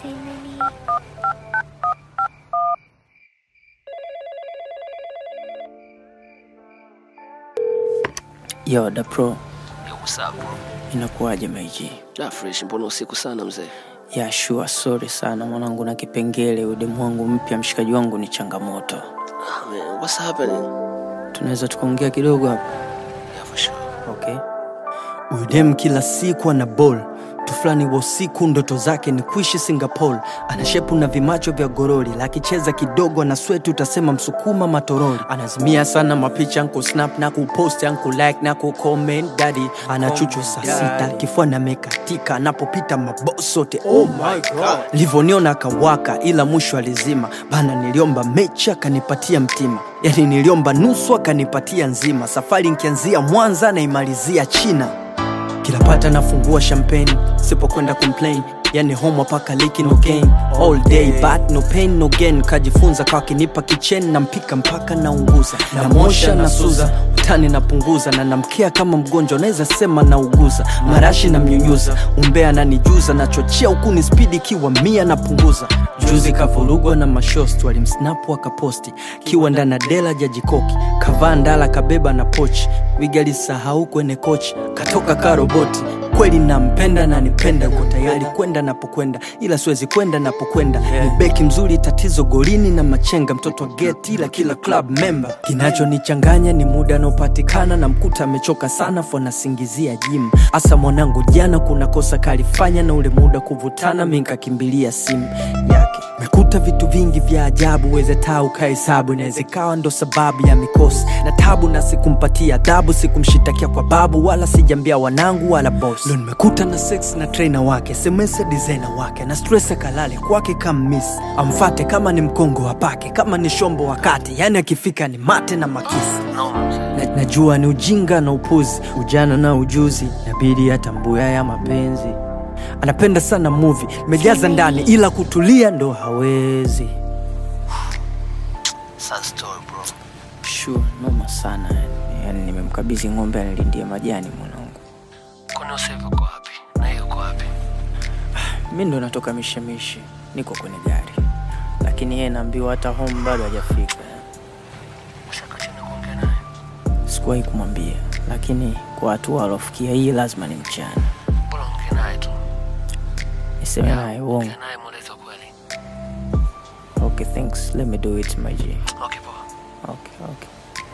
Entertainment. Yo, da pro, Yo, what's up, bro? inakuwaje maiji? Da fresh, mbona usiku sana mzee? Ya sure, sorry sana mwanangu, na kipengele udemu wangu mpya, mshikaji wangu ni changamoto. Ah, man, what's happening? Tunaweza tukaongea kidogo hapa? Yeah, for sure. Okay. Udem kila siku ana ball tu fulani wa usiku, ndoto zake ni kuishi Singapore. Ana shepu na vimacho vya gorori, lakicheza kidogo na sweti utasema msukuma matorori. Anazimia sana mapicha anku snap na kupost anku like na kucomment daddy. Ana chuchu saa sita, kifua na mekatika, anapopita maboss sote oh my god. Livoniona akawaka, ila mwisho alizima bana. Niliomba mechi akanipatia mtima, yani niliomba nusu akanipatia nzima. Safari nkianzia Mwanza naimalizia China kila pata nafungua champagne sipokwenda complain yani homa paka liki no gain all day but no pain no gain kajifunza kwa kinipa kichen na mpika mpaka naunguza namosha na suza utani napunguza na namkia kama mgonjwa naweza sema nauguza marashi na mnyunyuza umbea nanijuza nachochea ukuni spidi kiwa mia napunguza juzi kavurugwa na mashost walimsnapu akaposti kiwa ndana dela jajikoki kavaa ndala kabeba na pochi wigalisahau kwenye kochi katoka karoboti kweli nampenda na nipenda uko tayari kwenda napokwenda ila siwezi kwenda napokwenda ni beki mzuri tatizo golini na machenga mtoto wa geti ila kila club member kinachonichanganya ni muda anaopatikana na mkuta amechoka sana fo nasingizia jim hasa mwanangu jana kuna kosa kalifanya na ule muda kuvutana mi nkakimbilia simu yake mekuta vitu vingi vya ajabu weze taa ukahesabu inaweza ikawa ndo sababu ya mikosi na tabu na sikumpatia adhabu sikumshitakia kwa babu wala sijambia wanangu wala boss ndo nimekuta na sex na trainer wake semese designer wake na stress akalale kwake kama miss amfate kama ni mkongo wapake kama ni shombo wakati yani akifika ni mate na makisi No, mzee. na, najua ni ujinga na upuzi ujana na ujuzi nabidi atambue ya mapenzi anapenda sana muvi mejaza ndani ila kutulia ndo hawezi Sad story, bro. sure, noma sana yani, yani nimemkabidhi ng'ombe anilindie majani mwanangu Kwani Yosef uko wapi? Na yeye uko wapi? mi ndo natoka mishemishi niko kwenye gari lakini yeye naambiwa hata home bado hajafika Ushaka chini kuongea naye? sikuwahi kumwambia lakini kwa hatua alofikia hii lazima ni mchana Bora ongea naye tu. niseme naye uongo Ongea naye mweleze ukweli. okay thanks let me do it my G. Okay, poa. okay okay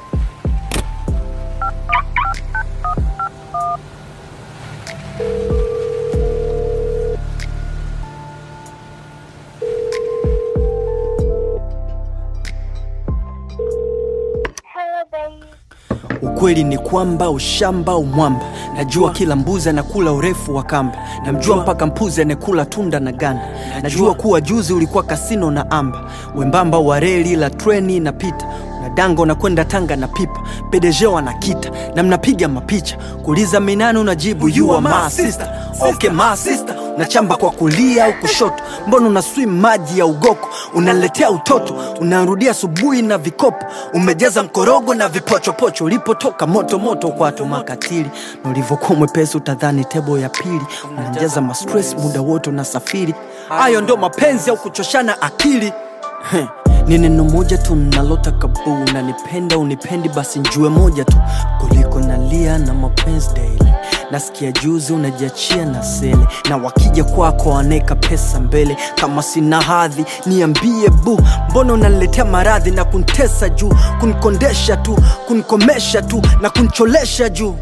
Hello, babe. ukweli ni kwamba ushamba umwamba najua kila mbuzi anakula urefu wa kamba namjua mpaka mpuzi anekula tunda na ganda najua kuwa juzi ulikuwa kasino na amba wembamba wa reli la treni inapita unadanga unakwenda tanga na pipa pedejeo anakita na mnapiga mapicha kuuliza minani unajibu you are my sister okay my sister unachamba kwa kulia au kushoto mbona una swim maji ya ugoko unaletea utoto unarudia asubuhi na vikopo umejaza mkorogo na vipochopocho ulipotoka moto moto kwato makatili na ulivyokuwa mwepesi utadhani tebo ya pili unajaza mastress muda wote unasafiri hayo ndo mapenzi au kuchoshana akili Heh, ni neno moja tu nalotaka buu unanipenda unipendi basi njue moja tu kuliko nalia na mapenzi daily nasikia juzi unajiachia na sele na wakija kwako waneka pesa mbele kama sina hadhi niambie bu mbona unaniletea maradhi na kuntesa juu kunikondesha tu kunikomesha tu na kuncholesha juu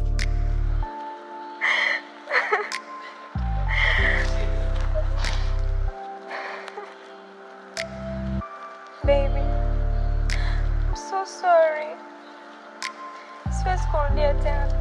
Baby, I'm so sorry. Siwezi kurudia tena